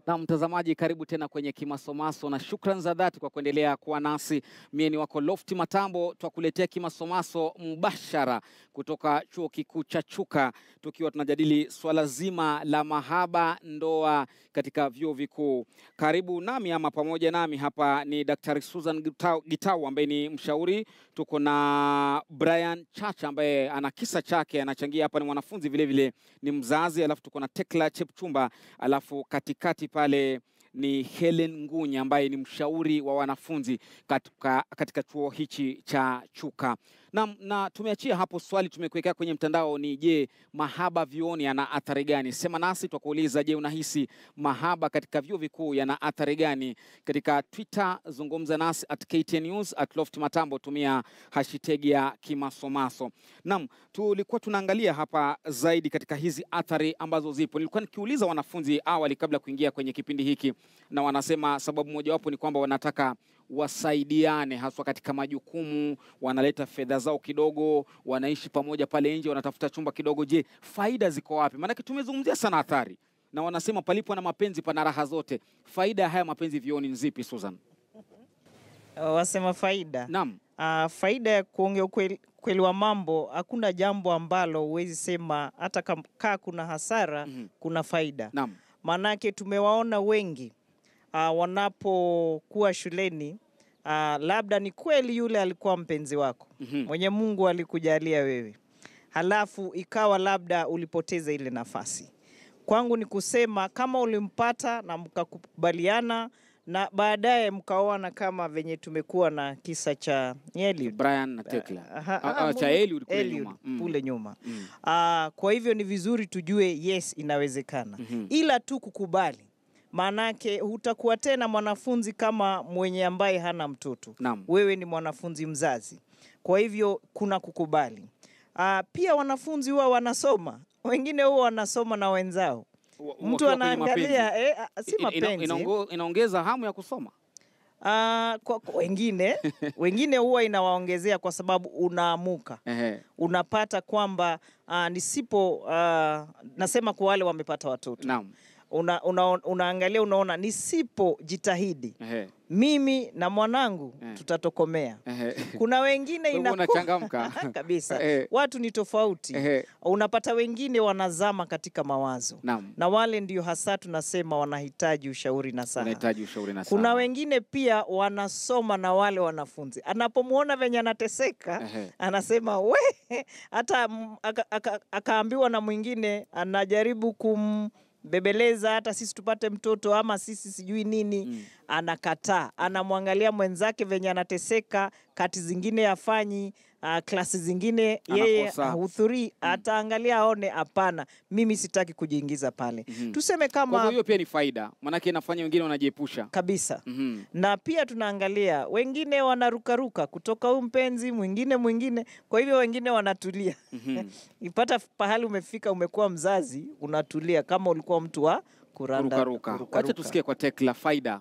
Na mtazamaji, karibu tena kwenye Kimasomaso na shukran za dhati kwa kuendelea kuwa nasi. Mie ni wako Lofti Matambo, twakuletea Kimasomaso mbashara kutoka chuo kikuu cha Chuka, tukiwa tunajadili swala zima la mahaba, ndoa katika vyuo vikuu. Karibu nami ama pamoja nami hapa ni Daktari Susan Gitau, Gitau ambaye ni mshauri. Tuko na Brian Chacha ambaye ana kisa chake, anachangia hapa, ni mwanafunzi vilevile, ni mzazi. Alafu tuko na Tekla Chepchumba, alafu katikati pale ni Helen Ngunya ambaye ni mshauri wa wanafunzi katika, katika chuo hichi cha Chuka. Na, na tumeachia hapo swali tumekuwekea kwenye mtandao ni je, mahaba vyuoni yana athari gani? Sema nasi twakuuliza, je, unahisi mahaba katika vyuo vikuu yana athari gani? Katika Twitter zungumza nasi at KTN News, at Loft Matambo, tumia hashtag ya Kimasomaso. Naam, tulikuwa tunaangalia hapa zaidi katika hizi athari ambazo zipo. Nilikuwa nikiuliza wanafunzi awali kabla ya kuingia kwenye kipindi hiki, na wanasema sababu mojawapo ni kwamba wanataka wasaidiane haswa katika majukumu, wanaleta fedha zao kidogo, wanaishi pamoja pale nje, wanatafuta chumba kidogo. Je, faida ziko wapi? Maanake tumezungumzia sana athari, na wanasema palipo na mapenzi pana raha zote. Faida ya haya mapenzi vioni ni zipi, Susan? Wasema faida Naam. Ah, faida ya kuongea ukweli, ukweli wa mambo, hakuna jambo ambalo huwezi sema hata kam- kaa kuna hasara Mhm. kuna faida. Naam. Maanake tumewaona wengi ah, wanapokuwa shuleni ah, labda ni kweli yule alikuwa mpenzi wako Mhm. mwenye Mungu alikujalia wewe, halafu ikawa labda ulipoteza ile nafasi. Kwangu ni kusema kama ulimpata na mkakubaliana na baadaye mkaoana, kama venye tumekuwa na kisa cha Eliud Brian na Tekla. Aha, Ah, aha, ah, cha Mungu- Eliud kule Eliud nyuma. Mm. kule nyuma. Mm. Ah, kwa hivyo ni vizuri tujue yes, inawezekana Mhm. ila tu kukubali, maanake hutakuwa tena mwanafunzi kama mwenye ambaye hana mtoto Naam. wewe ni mwanafunzi mzazi, kwa hivyo kuna kukubali. Ah, pia wanafunzi huwa wanasoma, wengine huwa wanasoma na wenzao, Wa- mtu wakiwa kwenye anaangalia mapenzi. eh, ah, si Ina- ina- mapenzi inaongo- inaongeza hamu ya kusoma. Ah, kwa, kwa wengine wengine huwa inawaongezea kwa sababu unaamuka Ehe. unapata kwamba uh, nisipo uh, nasema kwa wale wamepata watoto Naam. una, una, unaangalia unaona nisipojitahidi Ehe. mimi na mwanangu Eh. tutatokomea. Ehe. Kuna wengine Kwa hivyo inakuwa unachangamka. kabisa, Eh. watu ni tofauti. Ehe. Unapata wengine wanazama katika mawazo Naam. na wale ndio hasa tunasema wanahitaji ushauri na saha. Unahitaji ushauri na Kuna saha. wengine pia wanasoma na wale wanafunzi, anapomwona venye anateseka Ehe. anasema we, hata m- aka- aka- akaambiwa na mwingine anajaribu kumbebeleza hata sisi tupate mtoto ama sisi sijui nini Mm. anakataa, anamwangalia mwenzake venye anateseka, kati zingine afanyi uh, klasi zingine yeye Anakosa. hahudhurii, ataangalia aone, hapana, mimi sitaki kujiingiza pale. Mhm. Tuseme Kwa hivyo kama hiyo pia ni faida, maanake inafanya wengine wanajiepusha. kabisa Mhm. na pia tunaangalia wengine wanarukaruka kutoka huyu mpenzi mwingine mwingine, kwa hivyo wengine wanatulia. Mhm. Ipata pahali umefika, umekuwa mzazi, unatulia kama ulikuwa mtu wa kuranda Kurukaruka. Wacha kurukaruka. tusikie kwa Tekla faida.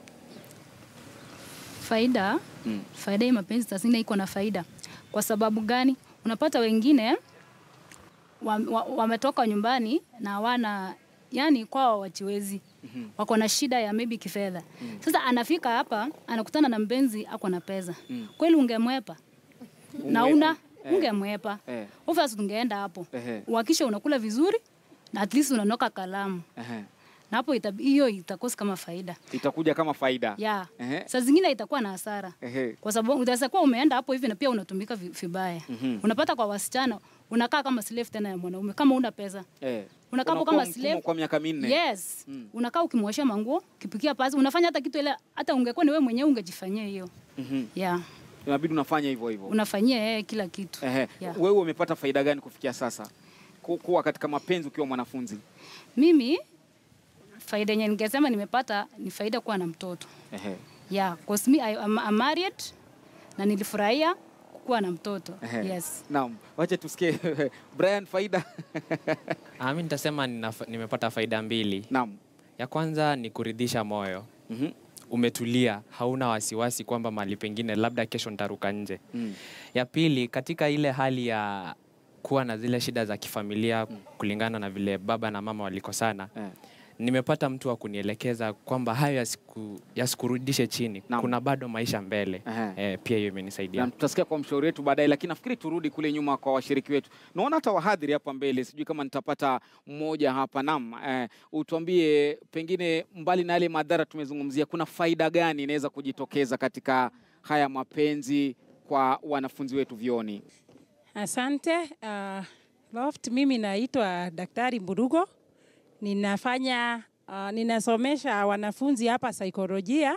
faida Mm. faida hii mapenzi saa zingine iko na faida. Kwa sababu gani? Unapata wengine wametoka wa, wametoka nyumbani na hawana yani kwao wajiwezi wako na shida ya maybe kifedha. Sasa anafika hapa anakutana na mpenzi ako na pesa Mm. kweli, ungemwepa na Unge- una eh. ungemwepa Eh. obviously tungeenda hapo Ehe. uhakisha unakula vizuri na at least unanoka kalamu Ehe. na hapo ita- hiyo itakosa kama faida Itakuja kama faida. ya Ehe. saa zingine itakuwa na hasara Ehe. kwa sababu utaweza kuwa umeenda hapo hivi na pia unatumika vi- vibaya. Mhm. Unapata kwa wasichana unakaa kama slave tena ya mwanaume kama una pesa. Eh. Unakaa hapo Unakuwa kama mtumwa slave. kwa miaka minne. Yes. Mm. Unakaa ukimwosha manguo, ukipikia pasi, unafanya hata kitu ile hata ungekuwa ni wewe mwenyewe ungejifanyia hiyo. Mhm. Yeah. Inabidi unafanya hivyo hivyo. Unafanyia yeye kila kitu. Ehe. Yeah. Wewe umepata faida gani kufikia sasa? Ku- Kuwa katika mapenzi ukiwa mwanafunzi. Mimi faida yenye ningesema nimepata ni faida kuwa na mtoto. Ehe. Yeah, cause me I, I'm, I'm married na nilifurahia kuwa na mtoto. Ehe. Yes. Naam. Wacha tusikie Brian faida. Ah, mi nitasema nina, nimepata faida mbili. Naam. Ya kwanza ni kuridhisha moyo, Mhm. umetulia, hauna wasiwasi kwamba mahali pengine labda kesho nitaruka nje. Mm. Ya pili, katika ile hali ya kuwa na zile shida za kifamilia kulingana na vile baba na mama walikosana, Eh. nimepata mtu wa kunielekeza kwamba hayo yasiku, yasikurudishe chini. Naam. Kuna bado maisha mbele. Ehe. Eh, pia hiyo imenisaidia. na tutasikia kwa mshauri wetu baadaye, lakini nafikiri turudi kule nyuma kwa washiriki wetu. Naona hata wahadhiri hapa mbele, sijui kama nitapata mmoja hapa. Naam, eh, utuambie pengine, mbali na yale madhara tumezungumzia, kuna faida gani inaweza kujitokeza katika haya mapenzi kwa wanafunzi wetu vyoni? Asante. Uh, Loft, mimi naitwa Daktari Mburugo. Ninafanya uh, ninasomesha wanafunzi hapa saikolojia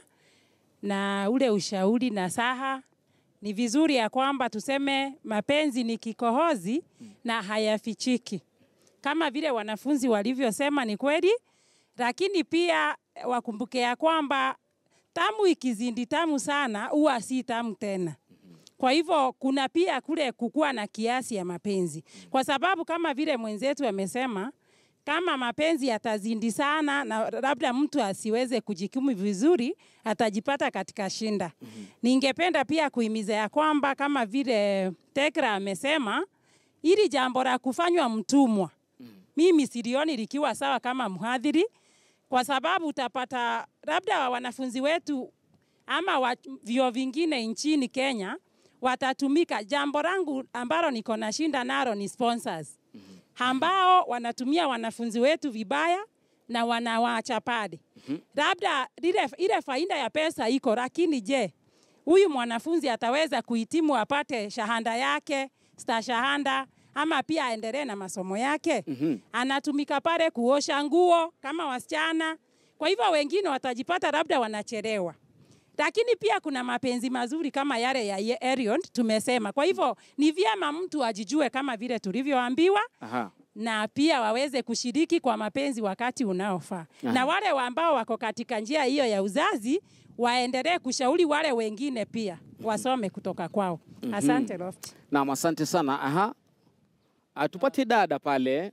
na ule ushauri na saha. Ni vizuri ya kwamba tuseme mapenzi ni kikohozi na hayafichiki, kama vile wanafunzi walivyosema, ni kweli, lakini pia wakumbuke ya kwamba tamu ikizindi tamu sana huwa si tamu tena. Kwa hivyo kuna pia kule kukua na kiasi ya mapenzi, kwa sababu kama vile mwenzetu amesema, kama mapenzi yatazindi sana na labda mtu asiweze kujikimu vizuri, atajipata katika shinda. Ningependa pia kuhimiza ya kwamba kama vile Tekra amesema, ili jambo la kufanywa mtumwa, mimi silioni likiwa sawa kama mhadhiri, kwa sababu utapata labda wanafunzi wetu ama wa, vyuo vingine nchini Kenya watatumika. Jambo langu ambalo niko na shinda nalo ni sponsors ambao wanatumia wanafunzi wetu vibaya na wanawaacha pale. Labda lile ile faida ya pesa iko, lakini je, huyu mwanafunzi ataweza kuhitimu apate shahada yake stashahada ama pia aendelee na masomo yake? Mhm. Anatumika pale kuosha nguo kama wasichana. Kwa hivyo wengine watajipata labda wanachelewa lakini pia kuna mapenzi mazuri kama yale ya Ye- Erion tumesema. Kwa hivyo ni vyema mtu ajijue kama vile tulivyoambiwa, Aha. na pia waweze kushiriki kwa mapenzi wakati unaofaa. Aha. Na wale wa ambao wako katika njia hiyo ya uzazi waendelee kushauri wale wengine pia wasome kutoka kwao. Asante Loft. Naam, asante sana. Aha. Ah, tupate dada pale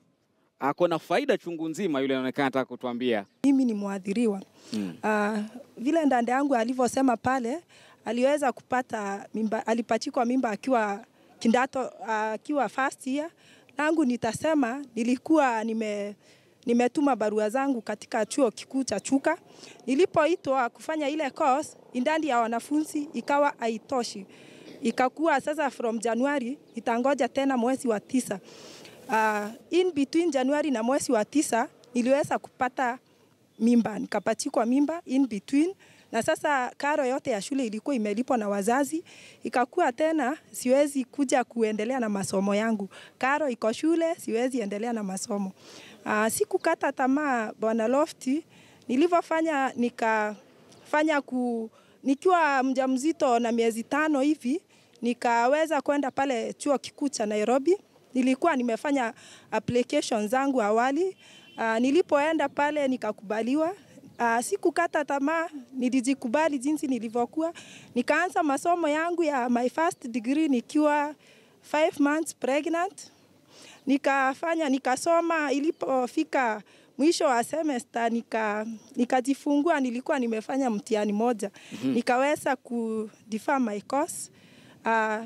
ako na faida chungu nzima, yule anaonekana anataka kutuambia. Mimi ni mwathiriwa Mm. uh, vile ndande yangu alivyosema pale, aliweza kupata mimba, alipachikwa mimba akiwa kindato akiwa first year. Langu nitasema nilikuwa nime nimetuma barua zangu katika chuo kikuu cha Chuka. Nilipoitwa kufanya ile course, idadi ya wanafunzi ikawa haitoshi, ikakuwa sasa from Januari itangoja tena mwezi wa tisa. Uh, in between Januari na mwezi wa tisa niliweza kupata mimba, nikapachikwa mimba in between, na sasa karo yote ya shule ilikuwa imelipwa na wazazi, ikakuwa tena siwezi kuja kuendelea na masomo yangu. Karo iko shule, siwezi endelea na masomo. Uh, sikukata tamaa Bwana Lofti, nilivyofanya nikafanya ku nikiwa mjamzito na miezi tano hivi nikaweza kwenda pale chuo kikuu cha Nairobi. Nilikuwa nimefanya application zangu awali. Uh, nilipoenda pale nikakubaliwa. Uh, sikukata tamaa, nilijikubali jinsi nilivyokuwa. Nikaanza masomo yangu ya my first degree nikiwa five months pregnant. Nikafanya nikasoma, ilipofika mwisho wa semester nika nikajifungua. Nilikuwa nimefanya mtihani moja nikaweza ku defer my course uh,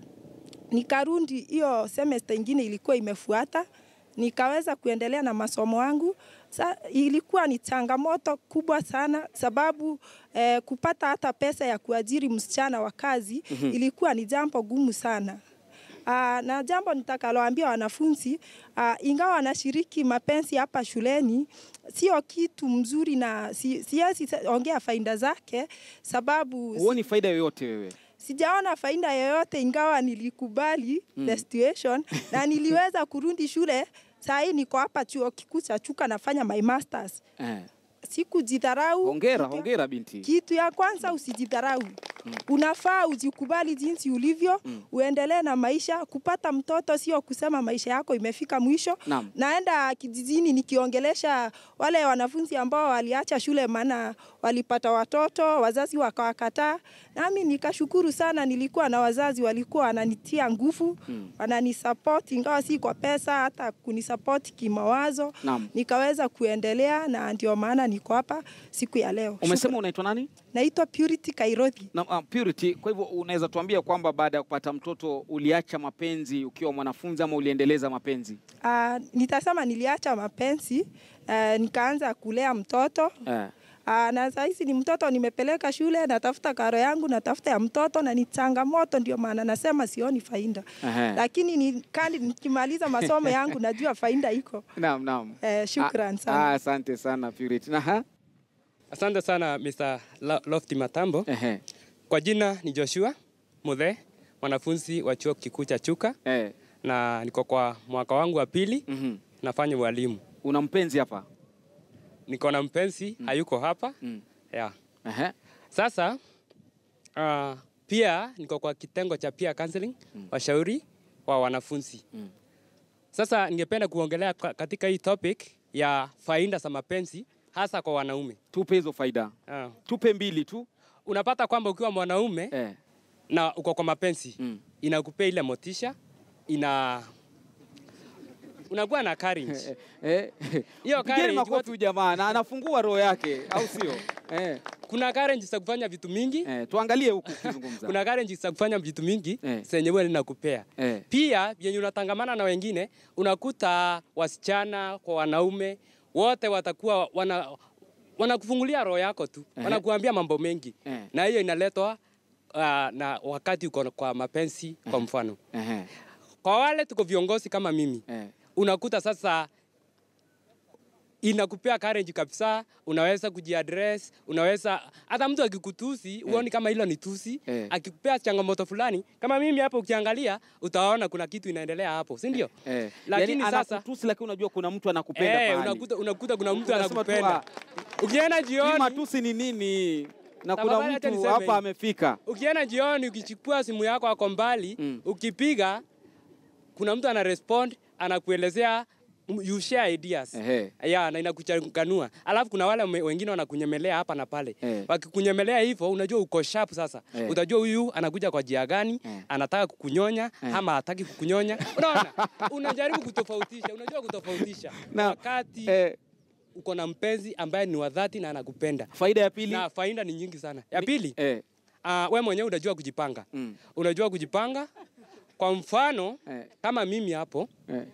nikarudi hiyo semester ingine ilikuwa imefuata, nikaweza kuendelea na masomo yangu. Sa, ilikuwa ni changamoto kubwa sana sababu eh, kupata hata pesa ya kuajiri msichana wa kazi ilikuwa ni jambo gumu sana. Aa, na jambo nitakaloambia wanafunzi aa, ingawa wanashiriki mapenzi hapa shuleni, sio kitu mzuri na si, siwezi ongea faida zake sababu Huoni faida yoyote wewe? sijaona faida yoyote ingawa nilikubali mm. the situation na niliweza kurudi shule. Saa hii niko hapa chuo kikuu cha Chuka nafanya my masters. Eh. Sikujidharau. Hongera, Kitu ya- hongera binti. Kitu ya kwanza usijidharau. Unafaa ujikubali jinsi ulivyo, uendelee na maisha. Kupata mtoto sio kusema maisha yako imefika mwisho. Naam. Naenda kijijini nikiongelesha wale wanafunzi ambao waliacha shule maana walipata watoto, wazazi wakawakataa. Nami nikashukuru sana, nilikuwa na wazazi walikuwa wananitia nguvu, wananisupport ingawa si kwa pesa, hata kunisupport kimawazo. Naam. Nikaweza kuendelea na ndio maana niko hapa siku ya leo. Umesema unaitwa nani? Naitwa Purity Kairothi. Na, uh, Purity, kwa hivyo unaweza tuambia kwamba baada ya kupata mtoto uliacha mapenzi ukiwa mwanafunzi ama uliendeleza mapenzi? Uh, nitasema niliacha mapenzi uh, nikaanza kulea mtoto Eh. uh, na saa hizi ni mtoto nimepeleka shule, natafuta karo yangu, natafuta ya mtoto na ni changamoto, ndio maana nasema sioni faida, Ehe. lakini ni, kandi nikimaliza masomo yangu najua faida iko. Naam, naam. Eh, shukran Ah, sana. ah, Asante sana Purity. Na ha? Asante sana Mr. Lo- Lofty Matambo. Ehe. Kwa jina ni Joshua Muthe, mwanafunzi wa chuo kikuu cha Chuka Eh. na niko kwa mwaka wangu wa pili, Mhm. nafanya ualimu. Una mpenzi hapa? Niko na mpenzi hayuko hapa Mm. yeah. Ehe. Sasa uh, pia niko kwa kitengo cha peer counseling, washauri wa wanafunzi. Mm. Sasa ningependa kuongelea ka- katika hii topic ya faida za mapenzi hasa kwa wanaume. Tupe hizo faida. Uh, Tupe mbili tu. unapata kwamba ukiwa mwanaume Eh. na uko kwa mapenzi Mm. inakupea ile motisha, ina unakuwa na courage. Eh. Hiyo Pigeni courage, makofi watu- huyu jamaa na anafungua roho yake au sio? Eh. kuna courage za kufanya vitu mingi Eh. Tuangalie huku ukizungumza. kuna courage za kufanya vitu mingi Eh. zenye wewe linakupea Eh. pia yenye unatangamana na wengine unakuta wasichana kwa wanaume wote watakuwa wana wanakufungulia roho yako tu Ehe. wanakuambia mambo mengi Eh. na hiyo inaletwa uh, na wakati uko kwa mapenzi kwa mfano Ehe. kwa wale tuko viongozi kama mimi Eh. unakuta sasa inakupea courage kabisa, unaweza kujiaddress, unaweza hata mtu akikutusi uoni kama hilo ni tusi Eh. akikupea changamoto fulani kama mimi hapo, ukiangalia utaona kuna kitu inaendelea hapo, si ndio? Eh. Lakini yani, sasa- anakutusi lakini unajua kuna mtu anakupenda Eh, pahali. unakuta, unakuta kuna mtu Unasema tu, anakupenda. Ukienda Hii jioni, matusi ni nini? Na kuna Tafadhali acha mtu niseme hapa hivi. amefika. ukienda jioni, ukichukua simu yako ako mbali Mm. ukipiga, kuna mtu ana respond anakuelezea you share ideas Ehe. ya na inakuchanganua. Alafu kuna wale me- wengine wanakunyemelea hapa na pale. Eh. Wakikunyemelea hivyo unajua uko sharp sasa. Eh. Utajua huyu anakuja kwa jia gani, Eh. anataka kukunyonya Eh. ama hataki kukunyonya. Unaona? Unajaribu kutofautisha, unajua kutofautisha. Na- Wakati Eh, uko na mpenzi ambaye ni wa dhati na anakupenda. faida ya pili. Na faida ni nyingi sana. Ya pili, Eh. uh, we mwenyewe unajua kujipanga. Mm. Unajua kujipanga. Kwa mfano, Eh. kama mimi hapo Eh.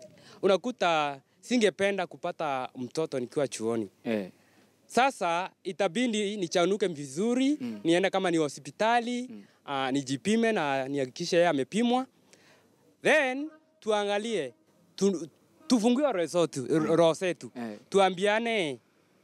unakuta singependa kupata mtoto nikiwa chuoni. Eh. Sasa itabidi nichanuke vizuri Mm. niende kama ni hospitali Mm. uh, nijipime na nihakikishe yeye amepimwa, then tuangalie tu, tufungue roho zetu roho zetu Eh. tuambiane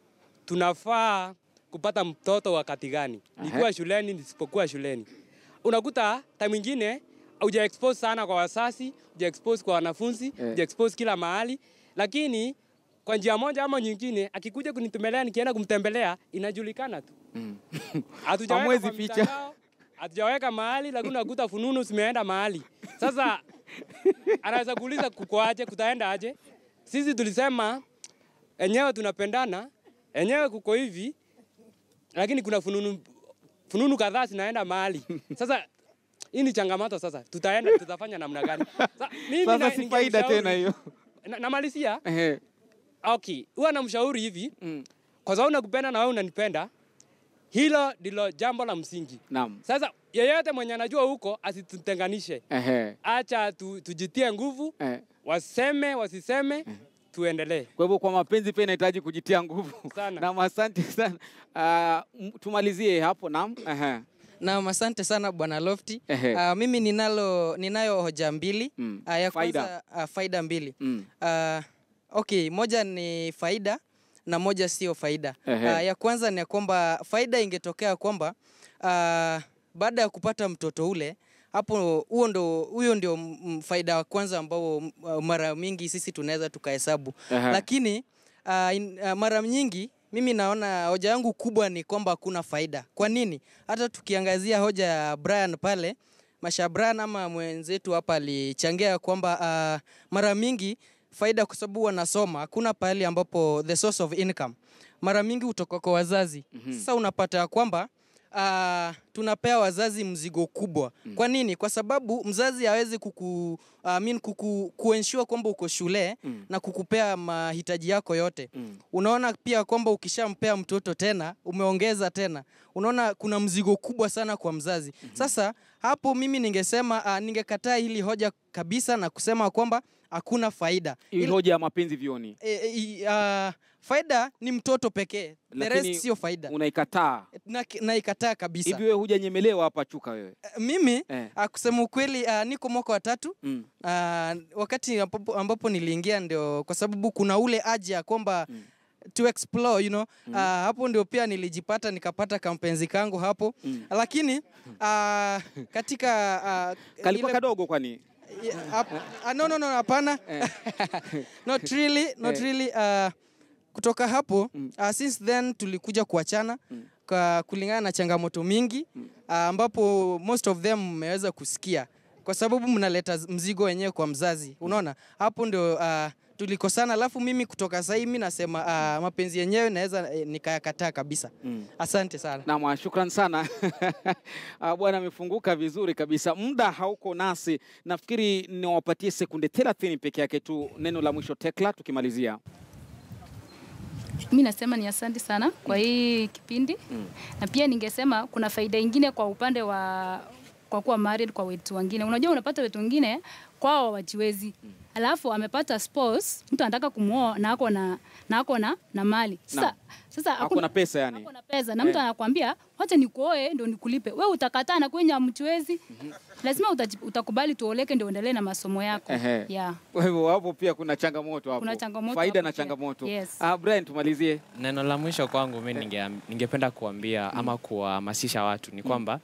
tunafaa kupata mtoto wakati gani, Aha. nikiwa shuleni, nisipokuwa shuleni. Unakuta time ingine uja expose sana kwa wasasi, uja expose kwa wanafunzi, Eh. uja expose kila mahali, lakini kwa njia moja ama nyingine akikuja kunitembelea, nikienda kumtembelea, inajulikana tu. Mm. Hatujaweka Hamwezi kwa ficha. mtandao, hatujaweka mahali, lakini unakuta fununu zimeenda mahali. Sasa anaweza kuuliza kuko aje, kutaenda aje? Sisi tulisema enyewe tunapendana, enyewe kuko hivi, lakini kuna fununu fununu kadhaa zinaenda mahali. Sasa hii ni changamoto sasa. Tutaenda tutafanya namna gani? Sa, mimi Sasa na- si faida ningemshauri- tena hiyo. Na- Namalizia. Ehe. Okay, huwa namshauri hivi, Mm. kwa sababu nakupenda na wewe unanipenda. Hilo ndilo jambo la msingi. Naam. Sasa yeyote mwenye anajua huko asitutenganishe, Ehe. acha tu, tujitie nguvu, Eh. waseme wasiseme, tuendelee Kwa hivyo kwa mapenzi pia inahitaji kujitia nguvu. sana. Naam, asante sana. Uh, m- tumalizie hapo naam. Ehe. Naam, asante sana Bwana Lofty. Ehe. Uh, mimi ninalo ninayo hoja mbili. Mm. Uh, ya Faida. kwanza uh, faida mbili. Mm. Uh, okay, moja ni faida na moja sio faida. Ehe. Uh, ya kwanza ni ya kwamba faida ingetokea kwamba uh, baada ya kupata mtoto ule hapo huo ndo huyo ndio mm, faida wa kwanza ambao mm, uh, mara mingi sisi tunaweza tukahesabu Ehe. lakini uh, in, uh, mara nyingi mimi naona hoja yangu kubwa ni kwamba hakuna faida. Kwa nini? Hata tukiangazia hoja ya Brian pale Masha Brian ama mwenzetu hapa alichangia kwamba uh, mara mingi faida kwa sababu wanasoma, hakuna pahali ambapo the source of income mara mingi hutoka kwa wazazi. Mhm. Sasa unapata ya kwamba uh, tunapea wazazi mzigo kubwa. Kwa nini? Kwa sababu mzazi hawezi kuku, uh, mean kuku, kuensure kwamba uko shule Mm. na kukupea mahitaji yako yote. Mm. Unaona pia kwamba ukishampea mtoto tena umeongeza tena, unaona kuna mzigo kubwa sana kwa mzazi. Sasa hapo mimi ningesema uh, ningekataa hili hoja kabisa na kusema kwamba hakuna faida. Hii Ila- hoja ya mapenzi vioni e, e, uh, faida ni mtoto pekee, the Lakini rest sio faida unaikataa na, naikataa kabisa. hivi. Wewe hujanyemelewa hapa Chuka wewe Eh, Mimi eh. uh, kusema ukweli uh, niko mwaka wa tatu mm. uh, wakati ambapo, ambapo niliingia ndio kwa sababu kuna ule haja ya kwamba Mm. to explore you know Mm. uh, hapo ndio pia nilijipata nikapata kampenzi kangu hapo Mm. lakini uh, katika uh, kalikuwa ile- kadogo kwani Yeah, hap- ah, no, no, no, hapana Eh. not really, not Eh. really. Uh, kutoka hapo Mm. uh, since then tulikuja kuachana Mm. kwa kulingana na changamoto mingi Mm. uh, ambapo most of them mmeweza kusikia kwa sababu mnaleta z- mzigo wenyewe kwa mzazi unaona hapo ndio uh, tulikosana alafu mimi kutoka sahii mi nasema uh, mapenzi yenyewe naweza eh, nikayakataa kabisa mm. asante sana Naam, shukran sana Ah, bwana amefunguka vizuri kabisa. Muda hauko nasi, nafikiri niwapatie sekunde 30 peke yake tu, neno la mwisho Tekla, tukimalizia. mi nasema ni asante sana kwa hii kipindi Mm. na pia ningesema kuna faida ingine kwa upande wa kwa kuwa married kwa wetu wengine. Unajua, unapata wetu wengine kwao hawajiwezi, alafu amepata spouse, mtu anataka kumwoa na ako na na ako na, na mali sasa Naam. sasa Hakuna pesa yani. ako na pesa na mtu Eh. anakuambia wacha nikuoe ndio nikulipe. We utakataa na kwenye hamchiwezi, lazima utaji- utakubali tuoleke ndio uendelee na masomo yako Ehe. yeah. Kwa hivyo hapo pia kuna changamoto hapo, Kuna changamoto faida hapo na pia. changamoto. Yes. Ah, Brian, tumalizie. Neno la mwisho kwangu mi ninge, ningependa kuambia ama kuwahamasisha watu ni kwamba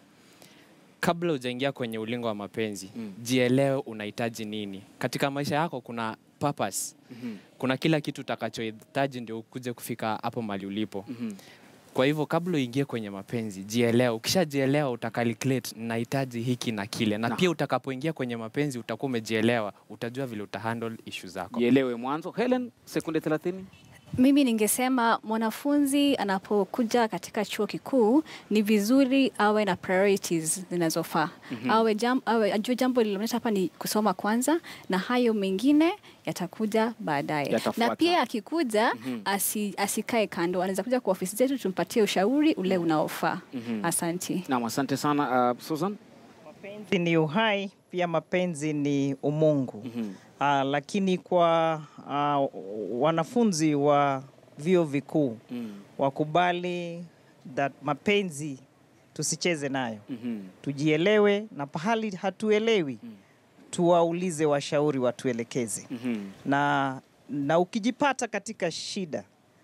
kabla hujaingia kwenye ulingo wa mapenzi Mm. jielewe unahitaji nini katika maisha yako. Kuna purpose, Mhm, kuna kila kitu utakachohitaji ndio ukuje kufika hapo mali ulipo. mhm. Kwa hivyo kabla uingie kwenye mapenzi jielewe. Ukishajielewa utacalculate nahitaji hiki na kile, na Na. pia utakapoingia kwenye mapenzi utakuwa umejielewa, utajua vile utahandle issue zako. Jielewe mwanzo. Helen, sekunde 30. Mimi ningesema mwanafunzi anapokuja katika chuo kikuu ni vizuri awe na priorities zinazofaa. Mhm. Awe jam, awe ajue jambo lililomleta hapa ni kusoma kwanza, na hayo mengine yatakuja baadaye. Yatafuata. Na pia akikuja Mhm. asi, asikae kando, anaweza kuja kwa ofisi zetu tumpatie ushauri ule unaofaa. Mhm. Asanti. Naam, asante sana uh, Susan. Mapenzi ni uhai, pia mapenzi ni umungu. Mhm. Ah, lakini kwa ah, wanafunzi wa vyuo vikuu Mm. wakubali that mapenzi tusicheze nayo, Mhm. tujielewe, na pahali hatuelewi Mm. tuwaulize washauri watuelekeze. Mhm. Na, na ukijipata katika shida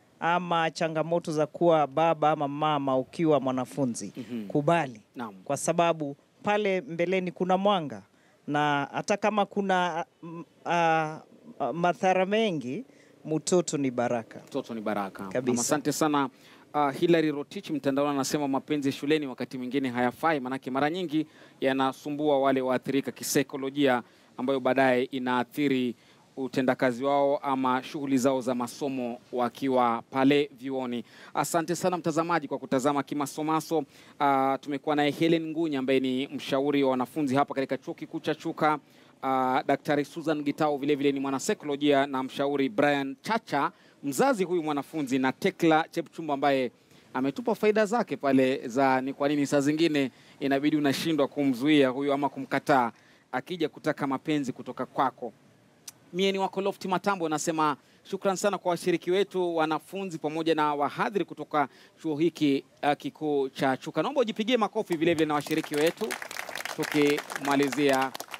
ama changamoto za kuwa baba ama mama ukiwa mwanafunzi, Mhm. kubali Naam. kwa sababu pale mbeleni kuna mwanga na hata kama kuna mm, ah, ah, madhara mengi, mtoto ni baraka. Mtoto ni baraka. Kabisa. Naam, Asante sana. Uh, Hilary Rotich mtandaoni anasema mapenzi shuleni wakati mwingine hayafai, manake mara nyingi yanasumbua wale waathirika kisaikolojia, ambayo baadaye inaathiri utendakazi wao ama shughuli zao za masomo wakiwa pale vyuoni. Asante sana mtazamaji kwa kutazama Kimasomaso. Uh, tumekuwa naye Helen Ngunya ambaye ni mshauri wa wanafunzi hapa katika chuo kikuu cha Chuka. Uh, Daktari Susan Gitau vilevile ni mwanasaikolojia na mshauri Brian Chacha mzazi huyu mwanafunzi na Tekla Chepchumba ambaye ametupa faida zake pale za ni kwa nini saa zingine inabidi unashindwa kumzuia huyu ama kumkataa akija kutaka mapenzi kutoka kwako. Mie ni wako Lofti Matambo, nasema shukran sana kwa washiriki wetu, wanafunzi pamoja na wahadhiri kutoka chuo hiki uh, kikuu cha Chuka. Naomba ujipigie makofi vilevile na washiriki wetu tukimalizia